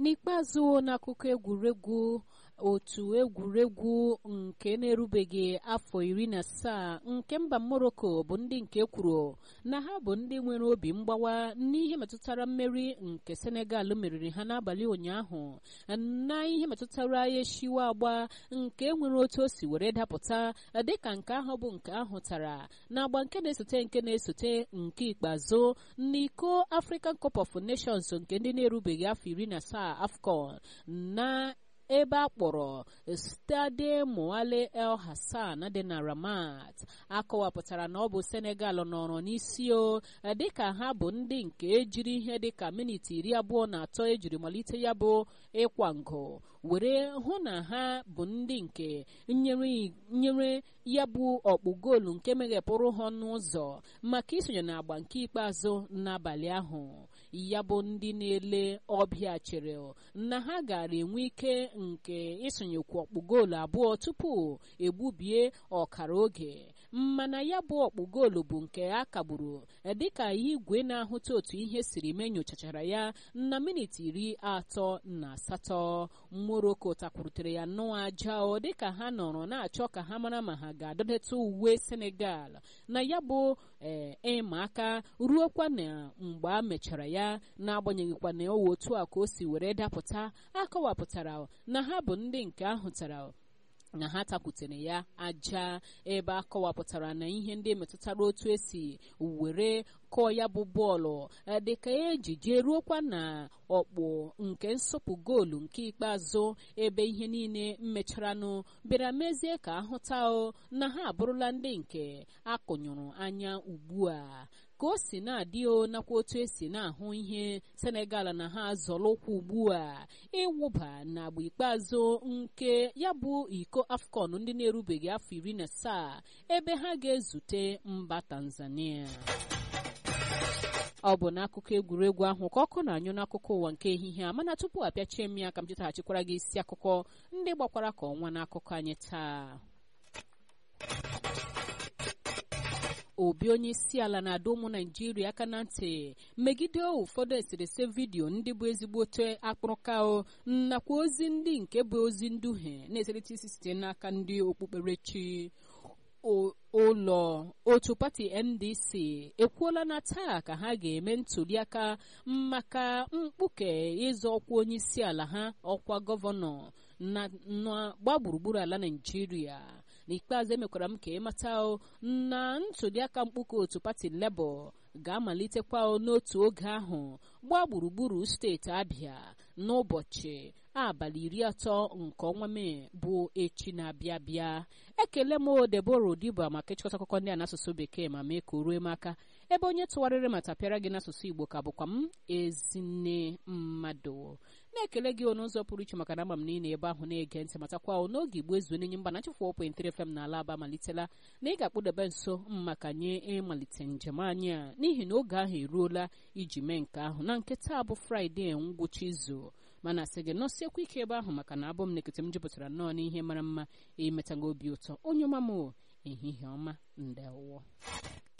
n'ikpeazụ n'akụkọ egwuregwu otu egwuregwu nke na-erubeghị afọ iri na asaa nke mba morocco bụ ndị nke kwuru na ha bụ ndị nwere obi mgbawa n'ihe metụtara mmeri nke senegal meriri ha n'abalị ụnyaahụ na ihe metụtara eshiwa agba nke nwere otu o si were dapụta dịka nke ahụ bụ nke ahụtara na agba nke na-esote nke na-esote nke ikpeazụ n'iko african cup of nations nke ndị na-erubeghị afọ iri na asaa afcon na ebe a kpọrọ stade moale el hassan dị na ramat akọwapụtara na ọ bụ senegal nọrọ n'isi o dịka ha bụ ndị nke ejiri ihe dịka miniti iri abụọ na atọ ejiri malite ya bụ ịkwa ngụ were hụ na ha bụ ndị nke nyere ya bụ ọkpụ goolu nke meghepụrụ ha ọnụ ụzọ maka isonye na agba nke ikpeazụ n'abalị ahụ ya bụ ndị na-ele ọbịa chere na ha gara enwe ike nke isonyekwu ọkpụ goolu abụọ tupu egbubie ọkara oge mana ya bụ ọkpụ goolu bụ nke a kagburu dịka igwe na-ahụta otu ihe siri mee nyochachara ya na miniti iri atọ na asatọ moroko takwurutere ya nnọọ aja ọ dịka ha nọrọ na-achọ ka ha mara ma ha ga-adọdeta uwe senegal na ya bụ ee ịma aka ruokwa na mgbe a mechara ya n'agbanyeghịkwa na owe otu a ka o si were dapụta akọwapụtara na ha bụ ndị nke ahụtara na ha takwutere ya aja ebe a kọwapụtara na ihe ndị metụtara otu esi were kọọ ya bụ bọọlụ dịka ejije ruokwa na ọkpụ nke nsọpụ goolu nke ikpeazụ ebe ihe niile mecharanụ bịara mezie ka ahụta na ha abụrụla ndị nke akụnyụrụ anya ugbu a ka o si na-adị o nakwa otu esi na-ahụ ihe senegal na ha zọrọ ụkwụ ugbu a ịwụba na agba ikpeazụ nke ya bụ iko afcon ndị na-erubeghị afọ iri na asaa ebe ha ga-ezute mba tanzania ọ bụ n'akụkọ egwuregwu ahụ ka ọkụ na-anyụ n'akụkọ ụwa nke ehihie a mana tupu apịachie m ya ka m chetaghachikwara gị isi akụkọ ndị gbakwara ka ọnwa n'akụkọ anyị taa obi onye isi ala na-adọ ụmụ naijiria aka na ntị megide ụfọdụ eserese vidiyo ndị bụ ezigbote akpụrụka nakwa ozi ndị nke bụ ozi nduhie na-eserite isi site n'aka ndị okpukperechi ụlọ otu pati ndc ekwuola na taa ka ha ga-eme ntuliaka maka mkpuke ịzọ ọkwa onye isi ala ha ọkwa gọvanọ na gba gburugburu ala naijiria n'ikpeazụ emekwara m ka ịmata na ntuliaka mkpuke otu pati lebọ ga-amalitekwa n'otu oge ahụ gbaa gburugburu steeti abịa n'ụbọchị abalị iri atọ nke ọnwa mee bụ echi na-abịa abịa ekele m debora odiba maka ịchịkọta akụkọ ndị a n'asụsụ bekee ma mee ka o ruo m aka ebe onye tụgharịrị ma tapịara gị n'asụsụ igbo ka bụkwa m ezinne mmadụ na-ekele gị n'ụzọ pụrụ iche maka na ama m niile ebe ahụ na-ege ntị matakwa n'oge igbo ezu n'enye mba na chefụ opentịrị fm na ala aba malitela na ị ga-akpụdebe nso maka nye ịmalite njem anyị a n'ihi na oge ahụ eruola iji mee nke ahụ na nke taa bụ fraịde ngwụcha izu mana sị gị nọsiekwa ike ebe ahụ maka na abụ m nekete m jupụtara nnọọ n'ihe mara mma imetaga obi ụtọ onye ọma m ehihie ọma ndewo